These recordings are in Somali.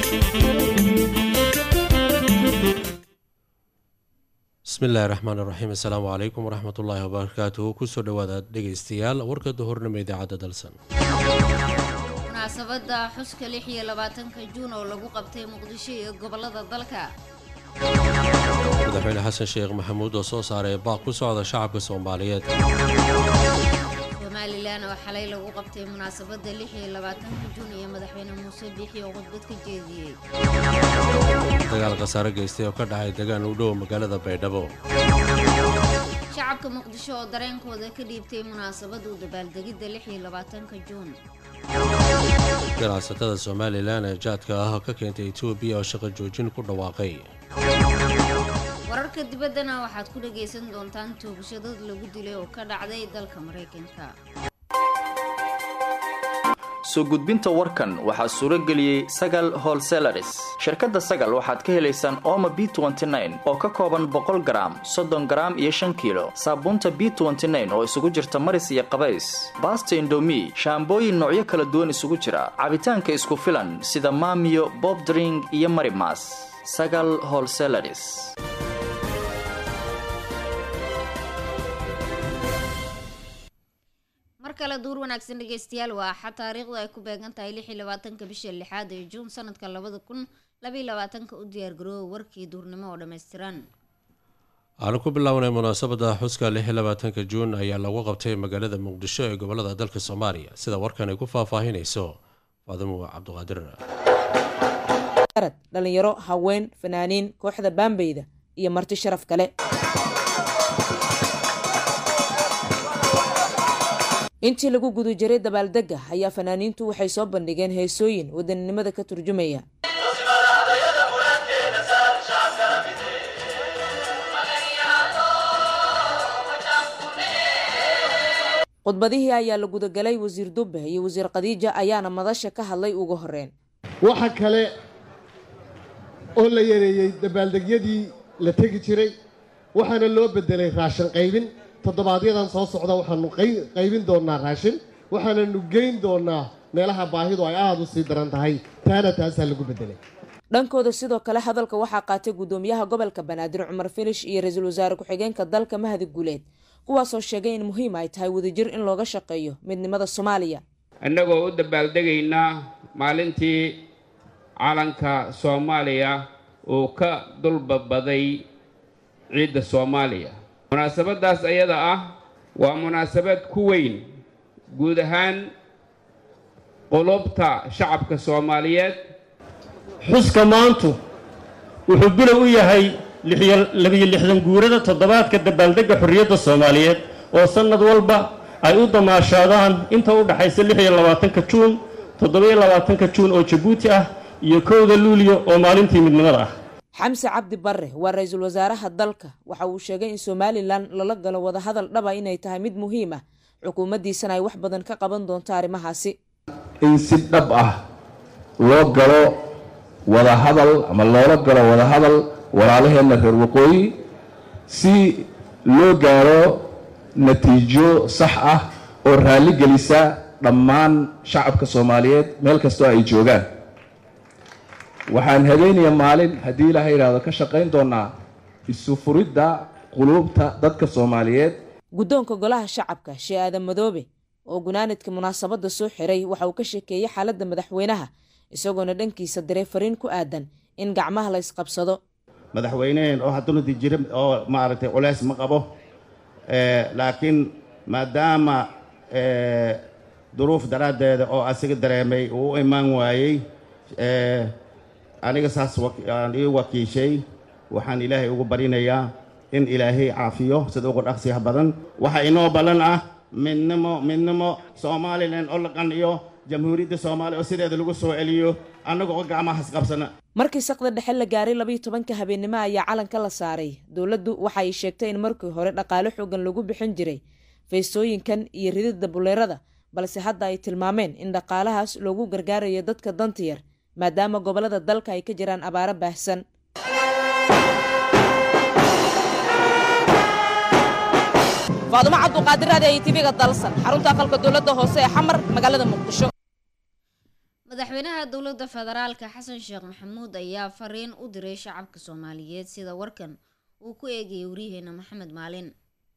bismillahi raxmaan raxiim assalaamu calaykum waraxmat ullaahi wabarakaatuhu kusoo dhowaada dhegaystayaal warka duhurnimo idaacadda dalsan munaasabada xuska lix iyo labaatanka juun oo lagu qabtay muqdisho iyo gobolada dalka madaxweyne xasan sheekh maxamuud oo soo saaray baaq ku socda shacabka soomaaliyeed somalilan oo xalay lagu qabtay munaasabada lix iyo labaatanka juun iyo madaxweyne muuse biixi oo khudbad ka jeediyey dagaal khasaare geystay oo ka dhacay degaan u dhow magaalada baydhabo shacabka muqdisho oo dareenkooda ka dhiibtay munaasabada u dabaaldegidda lix iyo labaatanka juun ganacsatada somalilan ee jaadka ah ka keentay etoobiya oo shaqo joojin ku dhawaaqay wararka dibaddana waxaad ku dhagaysan doontaan toogashadad lagu dilay oo ka dhacday dalka maraykanka soo gudbinta warkan waxaa suuro geliyey sagal holselaris shirkadda sagal waxaad ka helaysaan ooma b oo ka kooban boqol garaam soddon garaam iyo shan kiilo saabuunta b oo isugu jirta maris iyo qabays baasta indomi shaambooyin noocyo kala duwan isugu jira cabitaanka isku filan sida maamiyo bobdring iyo marimas sagal holselaris mar kale duur wanaagsan dhegeystayaal waa axad taariikhdu ay ku beegan tahay lix iyo labaatanka bisha lixaad ee juun sanadka labada kun labaiyo labaatanka u diyaargaroowa warkii duurnimo oo dhammaystiran waxaanu ku bilownay munaasabada xuska lix iyo labaatanka juun ayaa lagu qabtay magaalada muqdisho ee gobolada dalka soomaaliya sida warkan ay ku faahfaahinayso faadimo cabdiqaadir arad dhalinyaro haween fanaaniin kooxda baambeyda iyo marti sharaf kale intii lagu guda jiray dabaaldega ayaa fanaaniintu waxay soo bandhigeen heesooyin wadaninimada ka turjumaya khudbadihii ayaa la gudagalay wasiir dube iyo wasiir khadiija ayaana madasha ka hadlay ugu horeen waxa kale oo la yareeyey dabaaldegyadii la tegi jiray waxaana loo bedelay raashin qaybin toddobaadyadaan soo socda waxaanu qaybin doonnaa raashin waxaananu geyn doonnaa meelaha baahidu ay aada u sii daran tahay taana taasaa lagu bedelay dhankooda sidoo kale hadalka waxaa qaatay guddoomiyaha gobolka banaadir cumar filish iyo ra-iisul wasaare ku-xigeenka dalka mahadi guuleed kuwaasoo sheegay in muhiim ay tahay wadajir in looga shaqeeyo midnimada soomaaliya innagoo u dabaaldegaynaa maalintii calanka soomaaliya uu ka dulbabaday ciidda soomaaliya munaasabaddaas ayada ah waa munaasabad ku weyn guud ahaan qulubta shacabka soomaaliyeed xuska maantu wuxuu bilow u yahay labiyo lixdan guurada toddobaadka dabaaldegga xorriyadda soomaaliyeed oo sannad walba ay u damaashaadaan inta u dhaxaysa lix iyo labaatanka juun toddoba-iyo labaatanka juun oo jabuuti ah iyo kowda luuliyo oo maalintii midnimada ah xamse cabdi barre waa ra-iisul wasaaraha dalka waxa uu sheegay in somalilan lala galo wadahadal dhaba inay tahay mid muhiim ah xukuumaddiisana ay wax badan ka qaban doonto arrimahaasi in si dhab ah loo galo wadahadal ama loola galo wadahadal walaalaheenna reer waqooyi si loo gaaro natiijo sax ah oo raalli gelisa dhammaan shacabka soomaaliyeed meel kastoo ay joogaan waxaan habeenaya maalin haddii ilaaha yidhaahdo ka shaqayn doonaa isu furidda quluubta dadka soomaaliyeed guddoonka golaha shacabka shee aadan madoobe oo gunaanadka munaasabadda soo xiray waxa uu ka sheekeeyey xaaladda madaxweynaha isagoona dhankiisa diray fariin ku aadan in gacmaha la ysqabsado madaxweyneheen oo haddunadi jira oo maaragtay culeys ma qabo laakiin maadaama duruuf daraaddeeda oo asiga dareemay uu u imaan waayey aniga saas aan ii wakiishay waxaan ilaahay ugu barinayaa in ilaahay caafiyo sida ugu dhaqsiyaha badan waxaa inoo ballan ah midnimo midnimo somalilan oo la qanciyo jamhuuriyadda soomaaliya oo sideeda lagu soo celiyo annaga oo gacmahas qabsana markii saqda dhexe la gaaray labayo tobanka habeennimo ayaa calanka la saaray dowladdu waxa ay sheegtay in markii hore dhaqaale xoogan lagu bixin jiray feestooyinkan iyo rididda buleerada balse hadda ay tilmaameen in dhaqaalahaas loogu gargaarayo dadka danta yar maadaama gobollada dalka ay ka jiraan abaaro baahsan faadumo cabduqaadir ade ay tv-ga dalsan xarunta aqalka dowladda hoose ee xamar magaalada muqdisho madaxweynaha dowladda federaalka xasan sheekh maxamuud ayaa fariin u diray shacabka soomaaliyeed sida warkan uu ku eegayay waryaheena maxamed maalin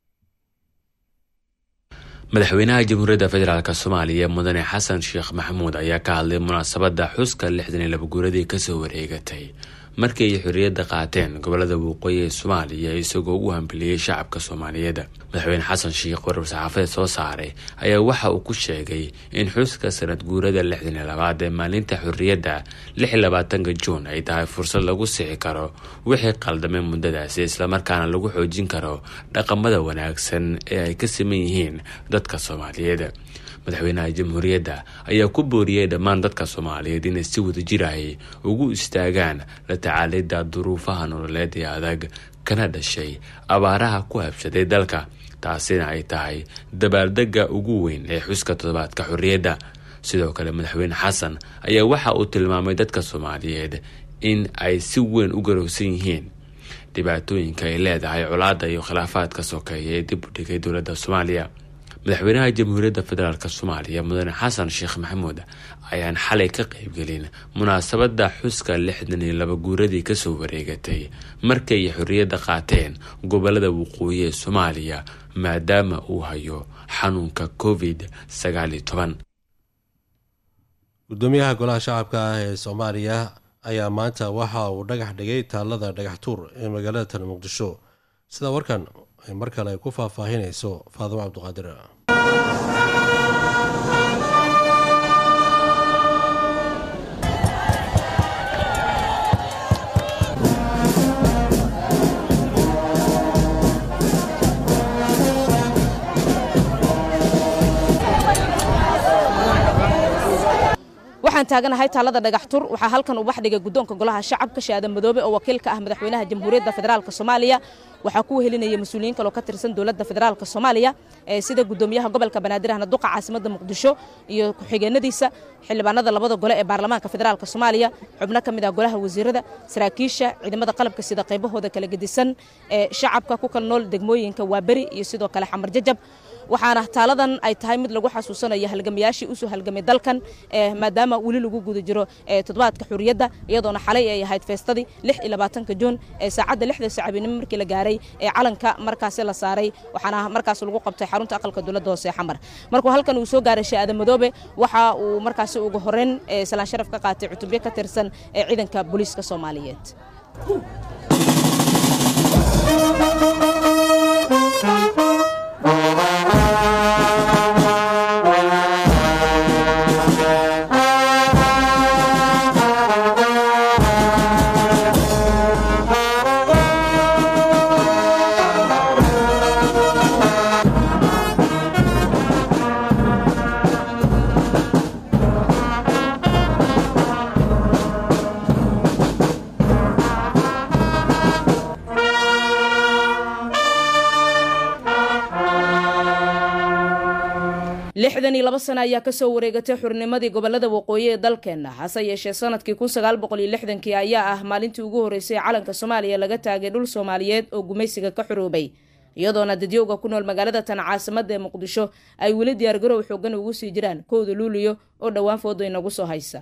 madaxweynaha jamhuuriyadda federaalk soomaaliya mudane xasan sheekh maxamuud ayaa ka hadlay munaasabadda xuska lixdan iyo laba guuradii kasoo wareegatay markii ay xorriyadda qaateen gobolada waqooyi ee soomaaliya isagoo u hambeliyey shacabka soomaaliyeed madaxweyne xasan sheekh warar saxaafadeed soo saaray ayaa waxa uu ku sheegay in xuska sanad guurada lixdan iyo labaad ee maalinta xorriyadda lix iyo labaatanka juun ay tahay fursad lagu sixi karo wixii qaldamay muddadaasi islamarkaana lagu xoojin karo dhaqamada wanaagsan ee ay ka siman yihiin dadka soomaaliyeed madaxweynaha jamhuuriyadda ayaa ku booriyey dhammaan dadka soomaaliyeed inay si wadajirahay ugu istaagaan la tacaalidda duruufaha nololeed ee adag kana dhashay abaaraha ku habshaday dalka taasina ay tahay dabaaldega ugu weyn ee xuska toddobaadka xorriyadda sidoo kale madaxweyne xasan ayaa waxa uu tilmaamay dadka soomaaliyeed in ay si weyn u garowsan yihiin dhibaatooyinka ay leedahay colaadda iyo khilaafaadka sokeeya ee dib u dhigay dowladda soomaaliya madaxweynaha jamhuuriyadda federaalk soomaaliya mudane xasan sheekh maxamuud ayaan xalay ka qeybgelin munaasabadda xuska lixdan iyo laba guuradii kasoo wareegatay markay xorriyadda qaateen gobolada waqooyi ee soomaaliya maadaama uu hayo xanuunka covid sagaal iyo toban gudoomiyaha golaha shacabka ah ee soomaaliya ayaa maanta waxa uu dhagax dhigay taalada dhagax tuur ee magaalada tan muqdisho sida warkan ay mar kale ku faahfaahinayso faadimo cabduqaadir waxaan taaganahay taalada dhagax tur waxaa halkan ubax dhigay guddoonka golaha shacabka shaadan madoobe oo wakiil ka ah madaxweynaha jamhuuriyadda federaalk soomaaliya waxaa ku wehelinaya mas-uuliyiin kaloo ka tirsan dowladda federaalk soomaaliya sida gudoomiyaha gobolka banaadir ahna duqa caasimadda muqdisho iyo ku-xigeenadiisa xildhibaanada labada gole ee baarlamaanka federaalk soomaaliya xubno ka mid ah golaha wasiirada saraakiisha ciidamada qalabka sida qaybahooda kala gedisan ee shacabka ku kala nool degmooyinka waaberi iyo sidoo kale xamar jajab waxaana taaladan ay tahay mid lagu xasuusanayo halgamayaashii usoo halgamay dalkan maadaama weli lagu guda jiro toddobaadka xuriyadda iyadoona xalay ay ahayd feestadii lix iyo labaatanka juun ee saacadda lixda sacabinimo markii la gaaray ee calanka markaasi la saaray waxaana markaas lagu qabtay xarunta aqalka dowladda hoose ee xamar markuu halkan uu soo gaaray shaada madoobe waxa uu markaasi ugu horeyn salaan sharaf ka qaatay cutubyo ka tirsan ee ciidanka booliiska soomaaliyeed lixdan iyo laba sano ayaa kasoo wareegatay xurnimadii gobolada waqooyi ee dalkeenna hase yeeshee sanadkii kun sagaal boqol iyo lixdankii ayaa ah maalintii ugu horreysay ee calanka soomaaliya laga taagay dhul soomaaliyeed oo gumaysiga ka xuroobay iyadoona dadyowga ku nool magaalada tan caasimadda ee muqdisho ay weli diyaargarow xoogan ugu sii jiraan kowda luuliyo oo dhowaan foodo inagu soo haysa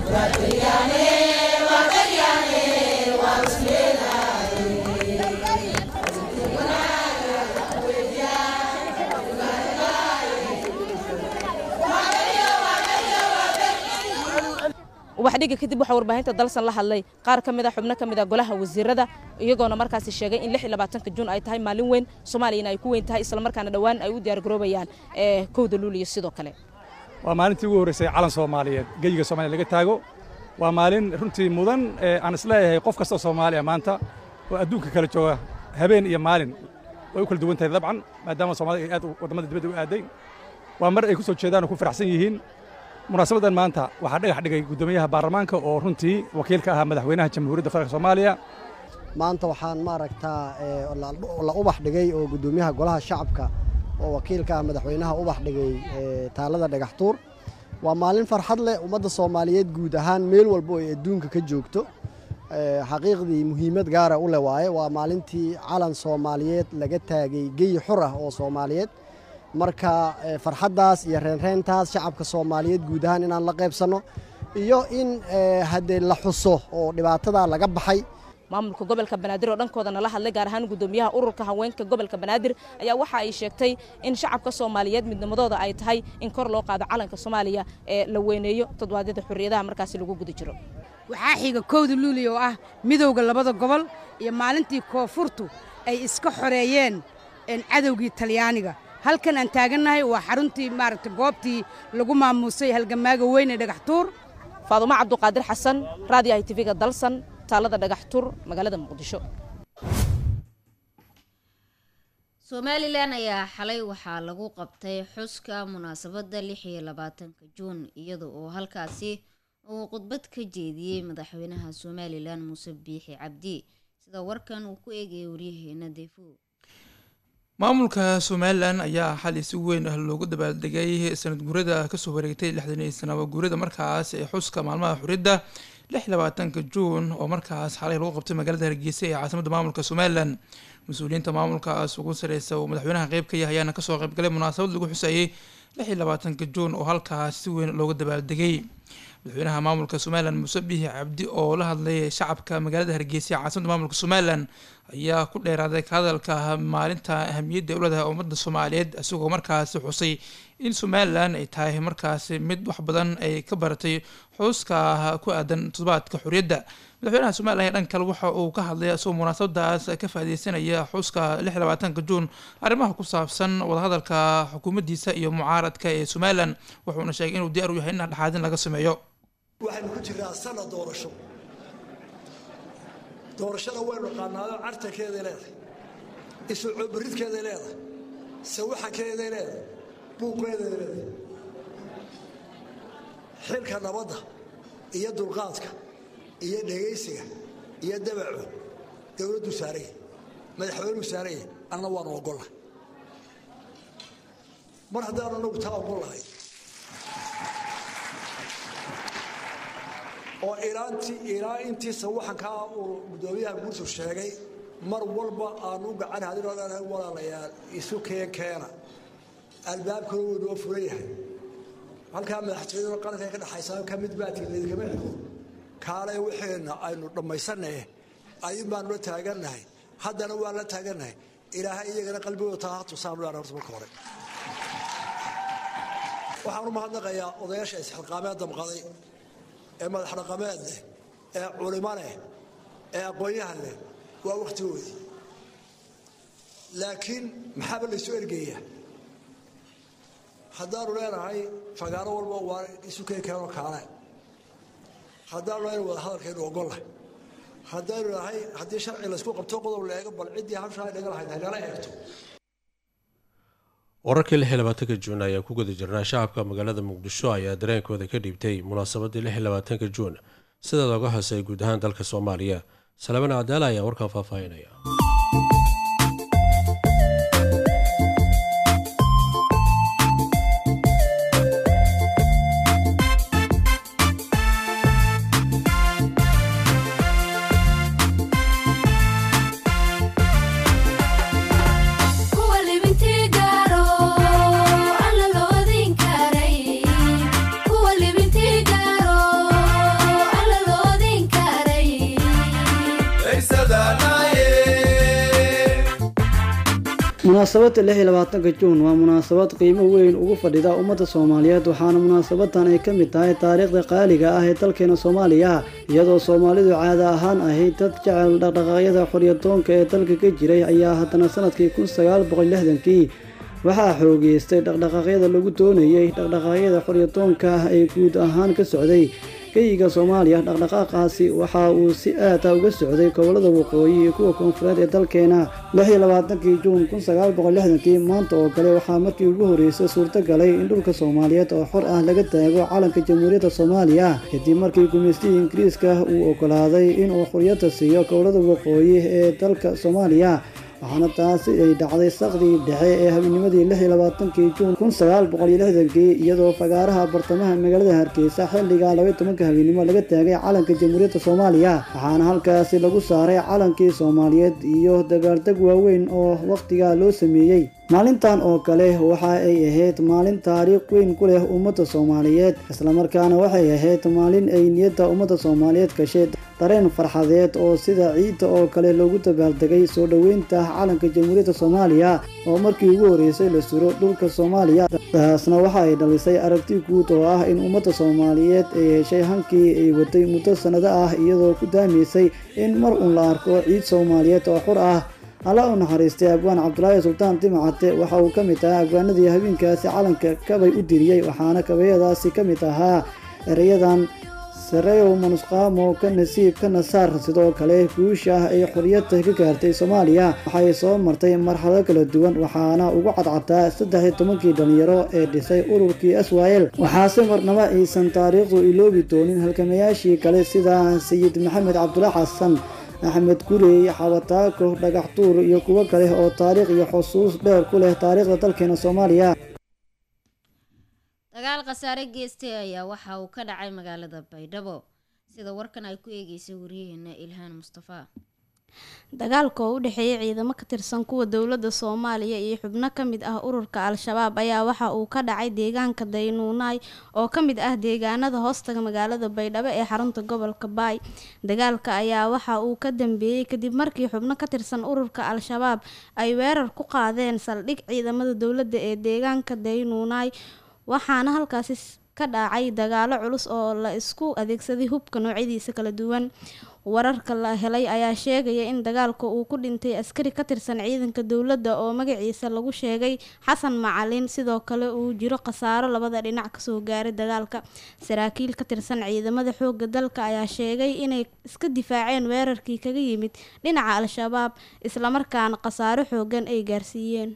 ubaxdhiga kadib waxaa warbaahinta dalsan la hadlay qaar ka mid a xubno ka mid a golaha wasiirada iyagoona markaasi sheegay in lix iyo labaatanka juun ay tahay maalin weyn soomaaliyana ay ku weyn tahay islamarkaana dhowaan ay u diyaargaroobayaan kowda luuliyo sidoo kale waa maalintii ugu horreysay calan soomaaliyeed geyiga soomaliya laga taago waa maalin runtii mudan aan isleeyahay qof kastoo soomaaliya maanta oo adduunka kala jooga habeen iyo maalin way u kala duwan tahay dabcan maadaama soomaalida ay aad waddamada dibadda u aaday waa mar ay ku soo jeedaan oo ku faraxsan yihiin munaasabadan maanta waxaa dhagax dhigay guddoomiyaha baarlamaanka oo runtii wakiil ka ahaa madaxweynaha jamhuuriyadda federaalk soomaaliya maanta waxaan maaragtaa la ubax dhigay oo guddoomiyaha golaha shacabka oo wakiil ka ah madaxweynaha ubax dhigay taalada dhagaxtuur waa maalin farxad leh ummadda soomaaliyeed guud ahaan meel walba oo ay adduunka ka joogto xaqiiqdii muhiimad gaara u leh waaye waa maalintii calan soomaaliyeed laga taagay geyi xur ah oo soomaaliyeed marka farxaddaas iyo reenreentaas shacabka soomaaliyeed guud ahaan inaan la qaybsanno iyo in haddee la xuso oo dhibaatada laga baxay maamulka gobolka banaadir oo dhankooda nala hadlay gaar ahaan gudoomiyaha ururka haweenka gobolka banaadir ayaa waxa ay sheegtay in shacabka soomaaliyeed midnimadooda ay tahay in kor loo qaado calanka soomaaliya ee la weyneeyo toddobaadyada xorriyadaha markaasi lagu guda jiro waxaa xiga kowda luuli oo ah midowda labada gobol iyo maalintii koonfurtu ay iska xoreeyeen cadowgii talyaaniga halkan aan taagannahay waa xaruntii maaragta goobtii lagu maamuusay halgamaaga weyn ee dhagaxtuur faadumo cabduqaadir xasan raadiyaha tv-ga dalsan taalada dhagaxtuur magaalada muqdisho somalilan ayaa xalay waxaa lagu qabtay xuska munaasabadda lix iyo labaatanka juun iyada oo halkaasi uu khudbad ka jeediyey madaxweynaha somalilan muuse biixi cabdi sida warkan uu ku eegayay waryaheena defo maamulka somalilan ayaa xali si weyn ah loogu dabaaldegay sanad guurada kasoo wareegtay lixdan iyo sanaba guurada markaas ee xuska maalmaha xuriyadda lix labaatanka juun oo markaas xalay lagu qabtay magaalada hargeysa ee caasimadda maamulka somalilan mas-uuliyiinta maamulkaas ugu sareysa oo madaxweynaha qeyb ka yahay ayaana kasoo qeybgalay munaasabad lagu xusayey lix iyo labaatanka juun oo halkaas si weyn looga dabaaldegay madaxweynaha maamulka somalilan muuse biixi cabdi oo la hadlay shacabka magaalada hargeysa ee caasimadda maamulka somalilan ayaa ku dheeraaday ka hadalka maalinta ahamiyadda ay u leedahay ummadda soomaaliyeed isagoo markaasi xusay in somalilan ay tahay markaasi mid wax badan ay ka baratay xuska ku aadan toddobaadka xorriyadda madaxweynaha somalilan ee dhan kale waxa uu ka hadlay isagoo munaasabadaas ka faaideysanaya xuska lix labaatanka juun arrimaha ku saabsan wadahadalka xukuumaddiisa iyo mucaaradka ee somalilan wuxuuna sheegay inuu diyaar u yahay in dhexaadin laga sameeyo waxaynu ku jirnaa sanad doorasho doorashada waynu qaanaado cartankeeday leedahay isu coobaridkeeday leedahay sawaxankeeday leedahay buuqeeday leedahay xilka nabadda iyo dulqaadka iyo dhegaysiga iyo dabacu dowladdu saaraya madaxweynuu saaraya anna waanu ogollahay mar haddaanu anagu taa ogollahay oo ilaantii ilaa intii sawaxankaa uu gudoomiyaha guurtu sheegay mar walba aanu u gacan hadin odhanahay walaalayaal isu keen keena albaabkuna wuu noo furan yahay halkaa madaxtooyada qaranka ka dhexaysa ka mid baatiin idinkama xigo kaale wixeenna aynu dhammaysanaye ayun baanu la taagannahay haddana waan la taagannahay ilaahay iyagana qalbigooda taa ha tusaanu leana horta marka hore waxaan u mahadnaqayaa odayaasha isxilqaameed damqaday ee madax dhaqameed leh ee culimo leh ee aqoon-yahan leh waa wakhtigoodii laakiin maxaaba laysu ergeeyaa haddaanu leenahay fagaaro walba waa isu keen keenoo kaale haddaanu leenahay wada hadalkaynu ogollahay haddaynu nahay haddii sharci laysku qabto qodob la eego bal ciddii habshaa dhaga lahayd haynala eegto wararkii lix iyo labaatanka juun ayaa ku guda jirnaa shacabka magaalada muqdisho ayaa dareenkooda ka dhiibtay munaasabadii lix iyo labaatanka juun sida looga hoosay guud ahaan dalka soomaaliya salaaman cadaala ayaa warkan faahfaahinaya munaasabadda lix iyo labaatanka juun waa munaasabad qiimo weyn ugu fadhida ummadda soomaaliyeed waxaana munaasabadan ay ka mid tahay taariikhda qaaliga ah ee dalkeena soomaaliya iyadoo soomaalidu caada ahaan ahayd dad jecel dhaqdhaqaaqyada xoryadoonka ee dalka ka jiray ayaa haddana sanadkii kun sagaal boqol lixdankii waxaa xoogeystay dhaqdhaqaaqyada lagu doonayey dhaqdhaqaaqyada xoryadoonka ah ee guud ahaan ka socday geyiga soomaaliya dhaqdhaqaaqaasi waxa uu si aada uga socday gobolada waqooyi iyo kuwa koonfureed ee dalkeena lix iyo labaatankii juun kun sagaal boqol lixdankii maanta oo kale waxaa markii ugu horreysay suurto galay in dhulka soomaaliyeed oo xor ah laga taago calanka jamhuuriyadda soomaaliya kadib markii gumaystihii ingiriiska uu ogolaaday inuu xoriyadda siiyo gobolada waqooyi ee dalka soomaaliya waxaana taasi ay dhacday saqdii dhexe ee habeennimadii lix iyo labaatankii juun kun sagaal boqol iyo lixdankii iyadoo fagaaraha bartamaha magaalada hargeysa xilliga laba tobanka habeennimo laga taagay calanka jamhuuriyadda soomaaliya waxaana halkaasi lagu saaray calankii soomaaliyeed iyo dabaaldeg waaweyn oo wakhtigaa loo sameeyey maalintan oo kale waxa ay ahayd maalin taariikh weyn ku leh ummadda soomaaliyeed islamarkaana waxay ahayd maalin ay niyadda ummadda soomaaliyeed gashay dareen farxadeed oo sida ciidda oo kale loogu dabaaldegay soo dhoweynta calanka jamhuuriyadda soomaaliya oo markii ugu horreysay la suro dhulka soomaaliya taasna waxa ay dhalisay aragti guud oo ah in ummadda soomaaliyeed ay heshay hankii ay waday muddo sannado ah iyadoo ku daamaysay in mar uun la arko ciid soomaaliyeed oo xur ah alla u naxariistay abwaan cabdulaahi sultaan timacate waxa uu ka mid ahaa abwaanadii habeenkaasi calanka kabay u diriyey waxaana kabayadaasi ka mid ahaa erayadan sareyow manusqaamo ka nasiib ka nasaar sidoo kale guusha ah ay xoriyadda ka gaartay soomaaliya waxay soo martay marxalado kala duwan waxaana ugu cadcadaa saddex iyo tobankii dhalinyaro ee dhisay ururkii aswael waxaase marnaba aysan taariikhdu iloobi doonin halgamayaashii kale sida sayid maxamed cabdula xasan axmed gurey xabataako dhagax tuur iyo kuwo kale oo taariikh iyo xusuus dheer ku leh taariikhda dalkeena soomaaliya dagaal khasaare geestay ayaa waxa uu ka dhacay magaalada baydhabo sida warkan ay ku eegeysay waryaheena ilhaan mustafa dagaalka oo u dhexeeyay ciidamo ka tirsan kuwa dowladda soomaaliya iyo xubno ka mid ah ururka al-shabaab ayaa waxa uu ka dhacay deegaanka daynuunaay oo ka mid ah deegaanada hoostaga magaalada baydhabo ee xarunta gobolka baay dagaalka ayaa waxa uu ka dambeeyey kadib markii xubno ka tirsan ururka al-shabaab ay weerar ku qaadeen saldhig ciidamada dowladda ee deegaanka daynuunaay waxaana halkaasi ka dhacay dagaalo culus oo la isku adeegsaday hubka noocyadiisa kala duwan wararka la helay ayaa sheegaya in dagaalka uu ku dhintay askari ka tirsan ciidanka dowladda oo magaciisa lagu sheegay xasan macalin sidoo kale uu jiro khasaaro labada dhinac kasoo gaaray dagaalka saraakiil ka tirsan ciidamada xoogga dalka ayaa sheegay inay iska difaaceen weerarkii kaga yimid dhinaca al-shabaab islamarkaana khasaaro xoogan ay gaarsiiyeen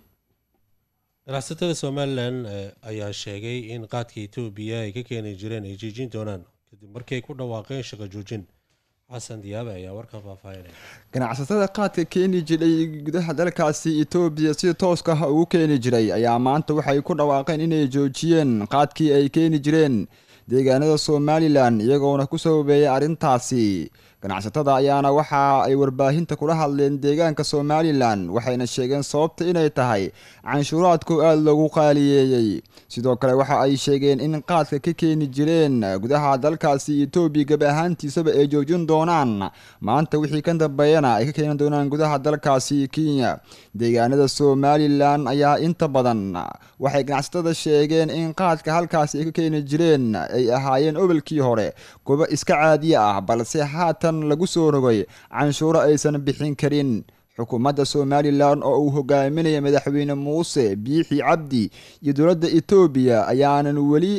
ganacsatada somalilan ayaa sheegay in qaadka etoobiya ay ka keeni jireen ay joojin doonaan kadib markii ay ku dhawaaqeen shaqo joojin xasan diyaabe ayaa warkan faahfaahinaya ganacsatada qaadka keeni jiray gudaha dalkaasi etoobiya si tooska ah ugu keeni jiray ayaa maanta waxay ku dhawaaqeen inay joojiyeen qaadkii ay keeni jireen deegaanada somalilan iyagoona ku sababeeyay arrintaasi ganacsatada ayaana waxa ay warbaahinta kula hadleen deegaanka somalilan waxayna sheegeen sababta inay tahay canshuuraadku aada loogu qaaliyeeyey sidoo kale waxa ay sheegeen in qaadka ka keeni jireen gudaha dalkaasi etoobiya gab ahaantiisaba ay joojin doonaan maanta wixii ka dambeeyana ay ka keeni doonaan gudaha dalkaasi kenya deegaanada somalilan ayaa inta badan waxay ganacsatada sheegeen in qaadka halkaasi ay ka keeni jireen ay ahaayeen obolkii hore gobo iska caadiya ah balse haatan lagu soo rogay canshuuro aysan bixin karin xukuumadda somalilan oo uu hogaaminaya madaxweyne muuse biixi cabdi iyo dowladda etoobiya ayaanan weli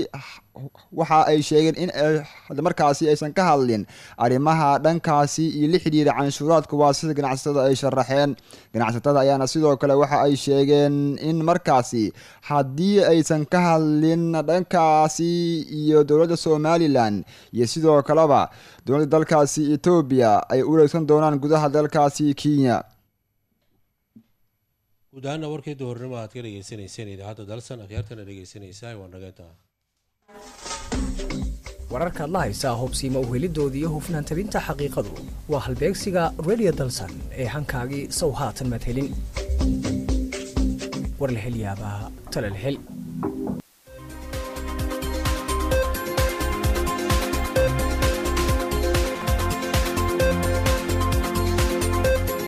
waxa ay sheegeen in markaasi aysan ka hadlin arrimaha dhankaasi iyo la xidhiira canshuuraadka waa sida ganacsatada ay sharaxeen ganacsatada ayaana sidoo kale waxa ay sheegeen in markaasi haddii aysan ka hadlin dhankaasi iyo dowladda somalilan iyo sidoo kaleba dowladda dalkaasi etoobiya ay u reegsan doonaan gudaha dalkaasi kenya guud ahaana warkii duhurnimo aad ka dhegeysanayseen idaacadda dalsan akhyaartana dhegeysanaysaa waa nageeta wararkaad la haysaa hubsiima uhelidoodii iyo hufnaan tabinta xaqiiqadu waa halbeegsiga radio dalsan ee hankaagii sow haatan madhelin warlahelyaabaha talalhel